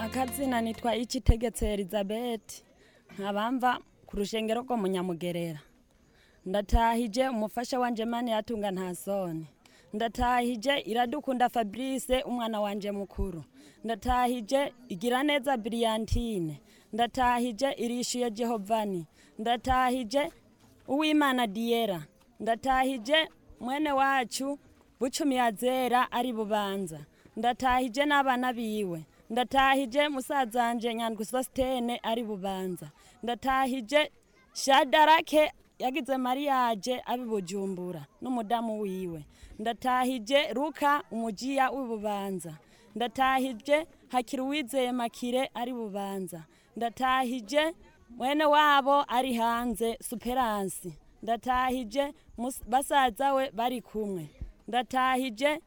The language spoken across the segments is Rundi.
akazina nitwa ikitegetse elizabeth nkabamva ku rushengero rwo munyamugerera ndatahije umufasha wanje mani yatunga nta soni ndatahije iradukunda fabrice umwana wanje mukuru ndatahije igira neza brillantine ndatahije irishuye jehovani ndatahije uwimana diera ndatahije mwene wacu bucumi yazera ari bubanza ndatahije n'abana biwe ndatahije musazanje nyandwi sositene ari bubanza ndatahije shadarake yagize mariyaje abi bujumbura n'umudamu wiwe ndatahije ruka umujiya w'ibubanza ndatahije hakiri uwizeye makire ari bubanza ndatahije mwene wabo ari hanze superansi ndatahije mus- basaza we bari kumwe ndatahije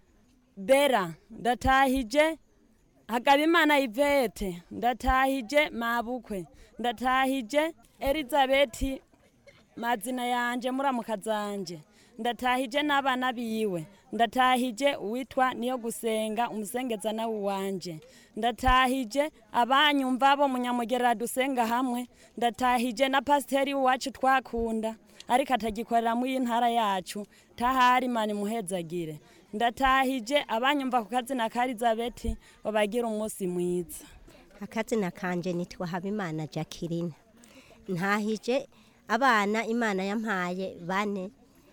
bera ndatahije hagabimana ivete ndatahije mabukwe ndatahije elizabeti mazina yanje muramuka zanje ndatahije n'abana biwe ndatahije uwitwa niyo gusenga umusengeza nawe wanje ndatahije abanyumva bo munyamugerera dusenga hamwe ndatahije na pasiteri wacu twakunda ariko atagikorera muri iyi ntara yacu tahari mani muhezagire ndatahije abanyumva ku kazina ka elizabeti babagira umunsi mwiza akazina kanje nitwa habimana jacqueline ntahije abana imana yampaye bane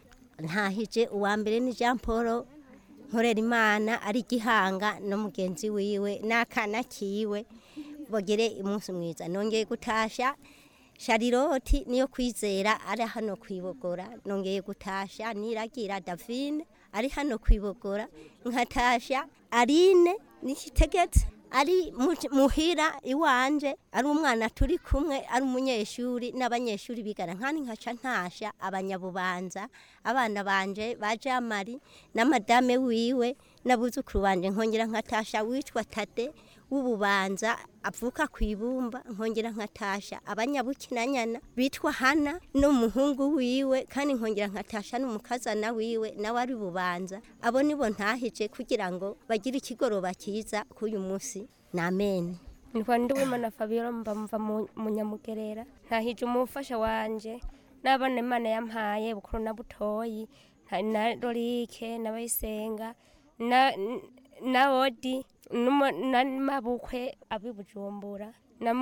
ntahije uwa mbere ni jean paul nkorera imana ari gihanga no mugenzi wiwe n'akana kiwe bagire umunsi mwiza nongeye gutasha shariroti niyo kwizera ari hano kwibogora nongeye gutasha niragira davine ari hano kwibogora nkatasha arine nikitegetse ari mu- muhira iwanje ari umwana turi kumwe ari umunyeshuri n'abanyeshuri bigana nkani nkaca ntasha abanyabubanza abana banje baje amari na madame wiwe n'abuzukuru banje nkongera nkatasha witwa tade w'ububanza avuka ku ibumba nkongera nkatasha abanyabukinanyana bitwa hana n'umuhungu wiwe kandi nkongera nkatasha n'umukazana wiwe nawe ari bubanza abo nibo ntahije kugira ngo bagire ikigoroba cyiza k'uyu munsi ni amen nitwa ndiwimana fabiola mba mva mu- mu nyamugerera ntahije umufasha wanje n'abana imana yampaye bukuru na butoyi nta- na lorike n'abayisenga na na odi n'umu- na mabukwe abi bujumbura